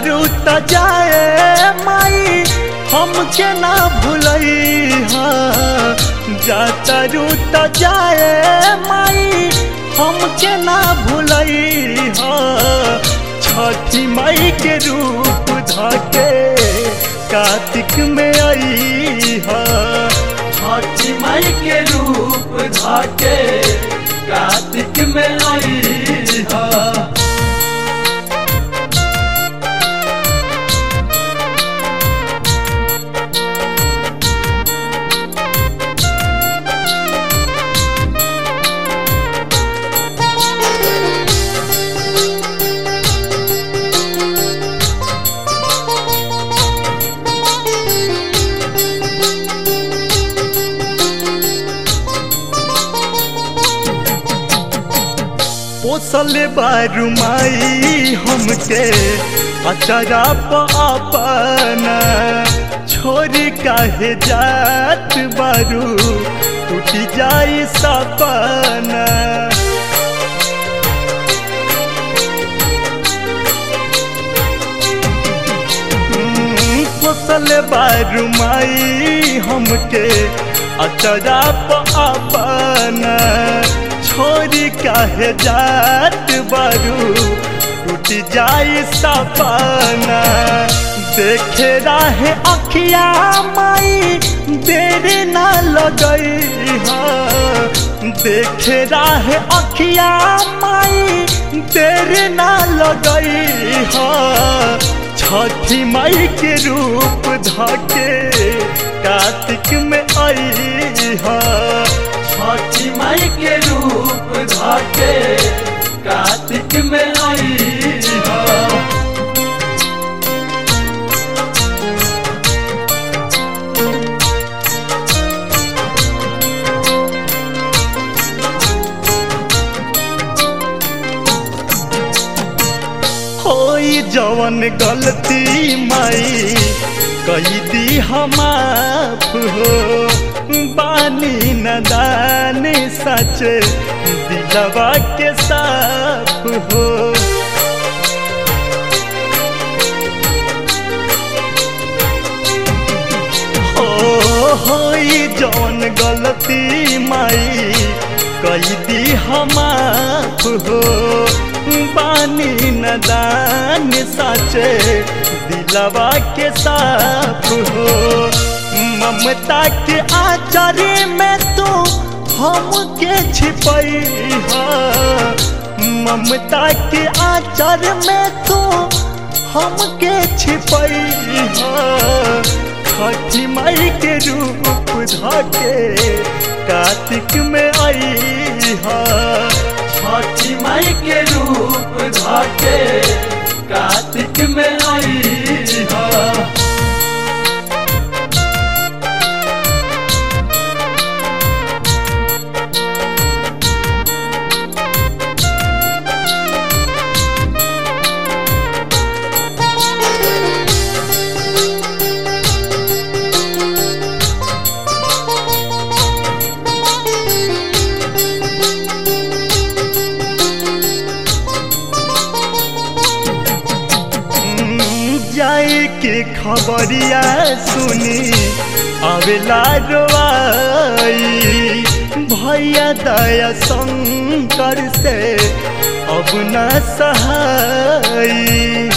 जातारू त जाए माई हमके ना भूलई हा जातारू त जाए माई हमके ना भूलई हा छठी माई के रूप धके कार्तिक में आई हा छठी माई के रूप धाके कार्तिक में आई है पोसल बारू माई हमके अचरा पापना छोरी काहे जात बारू टूट जाई सपना पोसल बारू माई हमके अचरा पापना छोरी काहे जात बारू टूट जाई सपना देखे राहे अखिया माई देर ना लगई हा देखे राहे अखिया माई देर ना लगई हा छठी माई के रूप धके कार्तिक में आई हा छठी माई के रूप धाके कार्तिक में आई है होई जवन गलती माई कही दी हमाफ हो बानी नदान सच दिलवा के साफ हो ओ होई जवन गलती माई कही दी हमाफ हो बानी नदान साचे दिलवा के साफ हो ममता के आचार्य में तो हमके छिपई हा ममता के आचार्य में तो हमके छिपई हा छठी माई के रूप धके कार्तिक में आई हा छठी माई के रूप धाके कार्तिक में आई है जाए के खबरिया सुनी अवेला रोआई भैया दया शंकर से अब न सहाई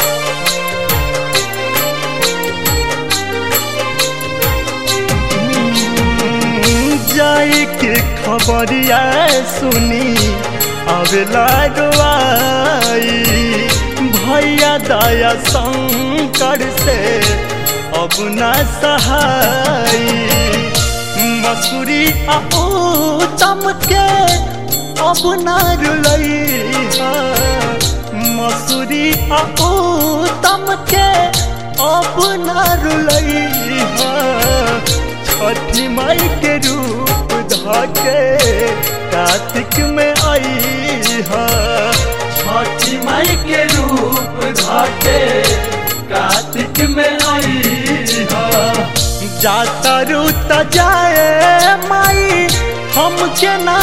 जाए के खबरिया सुनी अवेला रोआई भैया दया शंकर से अब न सहाई मसूरी आओ चमके अब न रुलैहा मसूरी आओ चमके अब न रुलैहा छठी माई के रूप धके कार्तिक में आई हा छठी माई के रूप धाके कार्तिक में आई है जाता रू त जाए माई हमके ना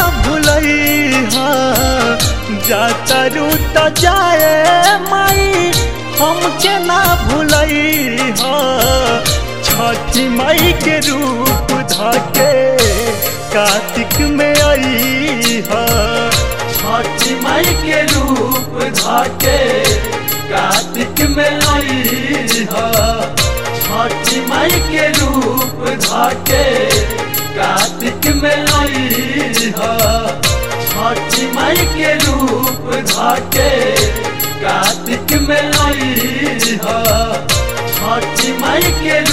भूलई हा जाता रू त जाए माई हमके ना भूलई ह छठी माई के रूप धके कार्तिक में आई ह छठी माई के रूप धाके कार्तिक में आई ह छठी माई के रूप धाके कार्तिक में आई ह छठी माई के रूप धाके कार्तिक में आई ह छठी माई के